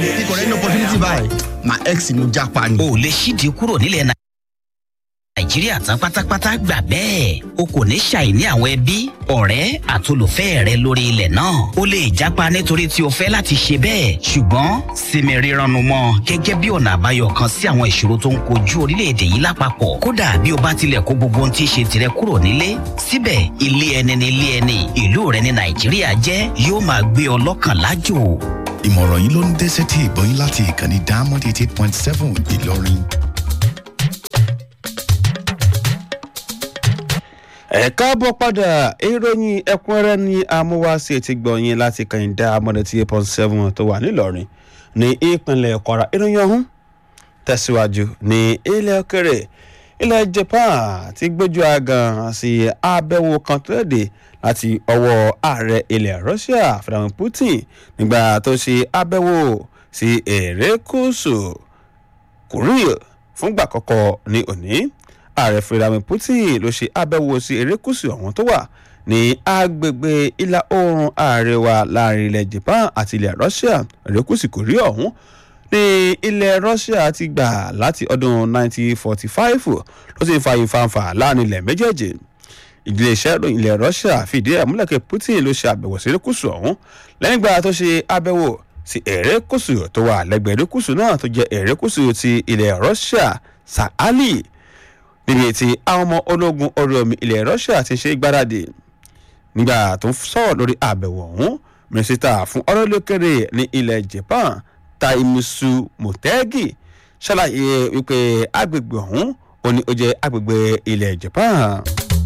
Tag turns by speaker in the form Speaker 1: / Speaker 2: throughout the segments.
Speaker 1: ikọ̀ rẹ̀ ní opportunity báyìí my ex ni mo jápa ni.
Speaker 2: o lè ṣídìí kúrò nílẹ̀ náà nàìjíríà tán pátápátá gbà bẹ́ẹ̀ o kò ní ṣàìní àwọn ẹbí ọ̀rẹ́ àtolùfẹ́ rẹ lórí ilẹ̀ náà o lè jápa nítorí tí o fẹ́ láti ṣe bẹ́ẹ̀ ṣùgbọ́n sinmi rírannu mọ́ gẹ́gẹ́ bí ọ̀nà àbáyọ kan sí àwọn ìṣòro tó ń kojú orílẹ̀-èdè yìí lápapọ̀ kódà bí o bá tilẹ̀ kó gbogbo ohun tí í ṣe tirẹ̀ kúrò nílé síbẹ̀ ilé ẹni ní ilé ẹni ìlú rẹ ní nàìjíríà jẹ́ yóò máa gbé ọ lọ́kàn lájò
Speaker 3: ìmọ̀ràn yìí ló ń dé sétí ìgbọ́yìn láti ìkànnì diamond eighty eight point seven ìlọrin.
Speaker 4: ẹ káàbọ̀ padà ìròyìn ẹ̀kúnrẹ́rẹ́ ní amúwáṣí ti gbọ̀nyìn láti kàyìndà amọ̀dẹ̀tì eight point seven tó wà nílọrin ní ìpínlẹ̀ kwara ìròyìn ọ̀hún tẹ̀síwájú ní ilẹ̀ òkèrè ilẹ̀ japan ti gbójú agan sí abẹ́wò kan tó léde láti ọwọ́ ààrẹ ilẹ̀ russia vladimir putin nígbà tó ṣe abẹ́wò sí erékùṣù korea fúngbà kọ́kọ́ ní òní ààrẹ vladimir putin ló ṣe abẹ́wò sí erékùṣù ọ̀hún tó wà ní agbègbè ìlà oòrùn àríwá láàrin ilẹ̀ japan àti ilẹ̀ russia erékùṣù korea ọ̀hún ní ilẹ̀ russia ti gbà láti ọdún 1945 ló sì ń fa ìfanfà láàrin ilẹ̀ méjèèjì iléeṣẹ́ ìròyìn ilẹ̀ russia fìdí ẹ̀ múlẹ̀ pé putin ló ṣe àbẹ̀wò sí erékùṣù ọ̀hún lẹ́yìn ìgbà tó ṣe àbẹ̀wò sí erékùṣù tó wà lẹ́gbẹ̀ẹ́ erékùṣù náà tó jẹ́ erékùṣù ti ilẹ̀ russia sahali níbi tí àwọn ọmọ ológun orí omi ilẹ̀ russia ti ṣe gbáradì nígbà tó ń sọ̀rọ̀ lórí àbẹ̀wò ọ̀hún mínísítà fún ọ̀rọ̀ lókèrè ní ilẹ̀ japan taimisu motegi ṣàlàyé wípé agbègbè ọ̀hún ó ní ó jẹ́ agbègbè ilẹ̀ japan.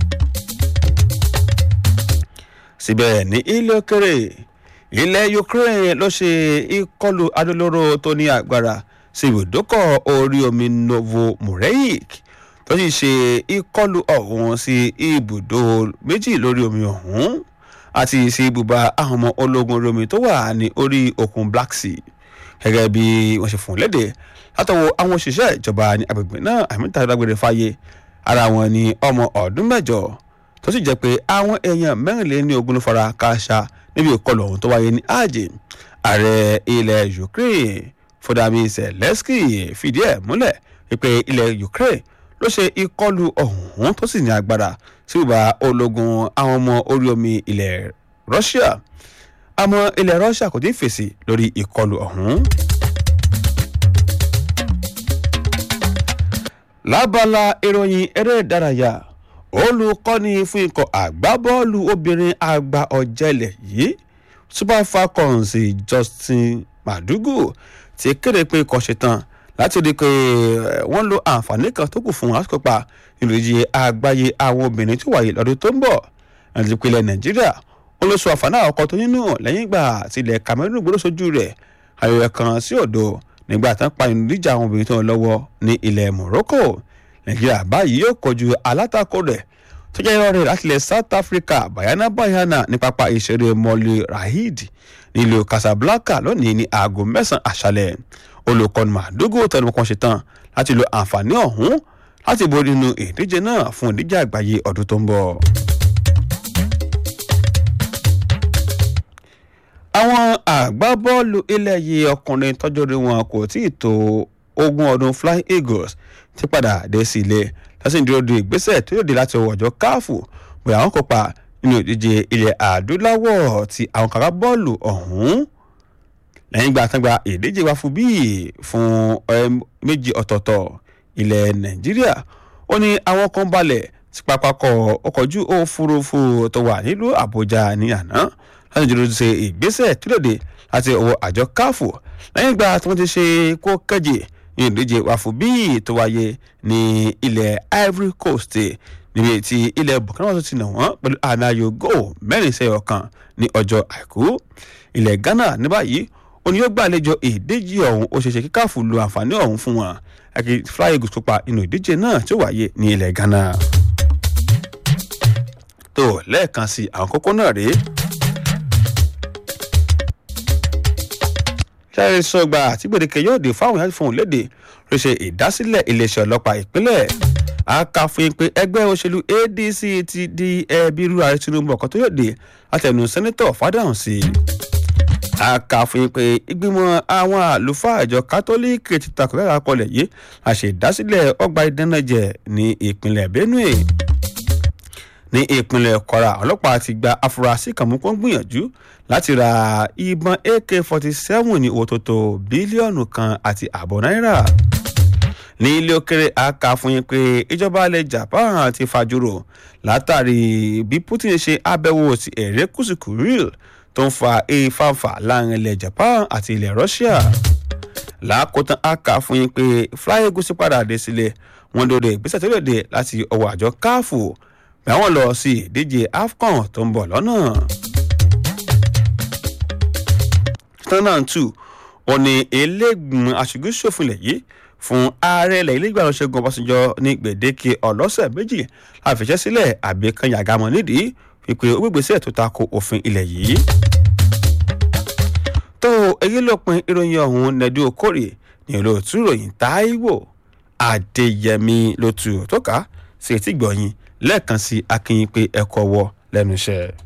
Speaker 4: síbẹ̀ ní ilé òkèrè ilẹ̀ ukraine ló ṣe ìkọlù adolóró tó ní agbára sí ibùdókọ̀ orí omi novomoreik tó sì ṣe ìkọlù ọ̀hún sí ibùdó méjì lórí omi ọ̀hún àti sí ibùba àwọn ọmọ ológun orí omi tó wà ní orí òkun black sea gẹ́gẹ́ bí wọ́n ṣe fún léde látọwọ́ àwọn òṣìṣẹ́ ìjọba ní agbègbè náà àmìta dágbére fáyé ara wọn ní ọmọ ọdún mẹ́jọ tó sì jẹ́ pé àwọn èèyàn mẹ́rìnléní ogún ló fara kááṣá níbi ìkọlù ọ̀hún tó wáyé ní àjè ààrẹ ilẹ̀ ukraine fọdàmí zelensky fìdí ẹ̀ múlẹ̀ wípé ilẹ̀ ukraine ló ṣe ìkọlù ọ̀hún tó sì ní agbára sí ìbá ológun àwọn ọmọ orí omi ilẹ̀ russia àmọ́ ilẹ̀ russia kò tí ì fèsì lórí ìkọlù ọ̀hún. lábala ìròyìn eré ìdárayá olùkọ́ni fún ikọ̀ àgbábọ́ọ̀lù obìnrin àgbà ọ̀jẹ̀lẹ̀ yìí super falcons justin madugu ti kéde pé ikọ̀ ṣetán láti rí i pé wọ́n lo àǹfààní kan tó kù fún wọn láti kópa nínú ìdíje àgbáyé àwọn obìnrin tó wáyé lọ́dún tó ń bọ̀ láti rí i pé ilẹ̀ nàìjíríà wọ́n ló sọ àǹfààní àkọ́kọ́ tó nínú lẹ́yìn ìgbà tí ilẹ̀ cameroon gbọ́dọ̀ sójú rẹ̀ ayọ̀yẹ̀ kan sí òdo nígbà tán pa ìdíje àwọn obìnrin tó ń lọ́wọ́ ní ilẹ̀ morocco nàìjíríà báyìí yóò kojú alátakò rẹ̀ tó jẹ́ irọ́ rẹ̀ láti ilẹ̀ south africa bayana bayana ní pápá ìṣeré mọ́lì rahid nílùú casablanca lónìí ní aago mẹ́sàn-án àṣálẹ̀ olùkọ́ni màdúgò tẹnu kan ṣetán láti lo àǹfààní ọ̀hún láti borí nínú ìdíje náà fún ìdíje àgbáyé ọdún tó ń bọ̀. àwọn àgbábọ́ọ̀lù ilẹ̀ yìí ọkùnrin tọ́jú orí wọn kò tí ì tó ogún ọdún flying eagles ti padà dé sí ilé lọ́sìn dúró de ìgbésẹ̀ tó yòde láti ọwọ́ ọjọ́ káàfù bóyá wọn kópa nínú ìdíje ilẹ̀ adúláwọ̀ ti àwọn kàkà bọ́ọ̀lù ọ̀hún lẹ́yìn ìgbà tán gba ìdíje wa fún bíi fún méjì ọ̀tọ̀ọ̀tọ̀ ilẹ̀ nàìjíríà ó ní àwọn kan balẹ̀ sí pápákọ̀ ọkọ̀ ojú òfurufú tó wà nílùú àbújá ní àná láti dúró ṣe ìgbésẹ̀ tó lòdì láti ọwọ́ àjọ káfù lẹ́yìn ìgbà tí wọ́n ti ṣe kó kẹ́jì ní ìdíje wàfù bíi tó wáyé ní ilẹ̀ ivory coast níbi tí ilẹ̀ burkina faso ti nà wọ́n pẹ̀lú ànáyò goal mẹ́rin sẹ́yọ̀ kan ní ọjọ́ àìkú ilẹ̀ ghana ní báyìí òní yóò gbàlejò ìdíje ọ̀hún ó ṣeéṣe kí káfù lo àǹfààní ọ̀hún fún wọn àti fly eagles kópa inú ìdíje náà tí ó wáyé ní ilẹ̀ ghana. tó lẹ́ẹ̀kan sí àwọn kókó náà rèé. sáré sọgbà àti gbèdéke yóò dé fáwọn ìyá fún òlédè ló ṣe ìdásílẹ̀ iléeṣẹ́ ọlọ́pàá ìpínlẹ̀ akáfin pé ẹgbẹ́ òṣèlú adc ti di ẹbí irú ààrẹ tinubu ọ̀kan tó yóò dé látẹnu sẹ́nẹ́tọ̀ fádàhùn sí i a kà fún yín pé ìgbìmọ̀ àwọn àlùfáà ìjọ kátólíìkì ti takò kẹ́kọ̀ọ́ akọlẹ̀ yìí a ṣe ìdásílẹ̀ ọgbà ìdánájẹ ní ìpínlẹ̀ benue ní ìpínlẹ̀ kwara ọlọ́pàá ti gba afurasí kan mú kó ń gbìyànjú láti ra ìbọn ak forty seven ní owó tó tó bílíọ̀nù kan àti ààbọ̀ náírà ní ilé òkèrè a kà fún yín pé ìjọba ilẹ̀ japan ti fajúrò látàrí bí putin ṣe àbẹ̀wò sí erékùṣù kuril tó ń fa ìfàǹfà láàrin ilẹ̀ japan àti ilẹ̀ russia lákòótán a kà fún yín pé flyegusi padà dé sílẹ̀ wọn lórí ìgbésẹ̀ tó lè dé láti ọwọ́ àjọ káfù pé àwọn lọ sí ìdíje afcon tó ń bọ̀ lọ́nà. standard two òní eléègbìmọ̀ aṣojú-ṣòfin ilẹ̀ yìí fún ààrẹ ilẹ̀ ilé ìgbàlọ́ ṣẹ́gun ọbásanjọ́ ní gbèdéke ọlọ́sẹ̀ méjì àfẹsẹ̀ sílẹ̀ àbí kan yàgàmọ́ nídìí wípé ó gbégbèsè tó tako òfin ilẹ̀ yìí. tó èyí ló pin ìròyìn ọ̀hún nẹ́dí okòrè ní olóòtú ìròyìn táíwò adéyẹmí ló tu tó ká sí etí gbọ̀nyìn lẹ́ẹ̀kan sí akínyìn pé ẹ̀kọ́ wọ lẹ́nu iṣẹ́.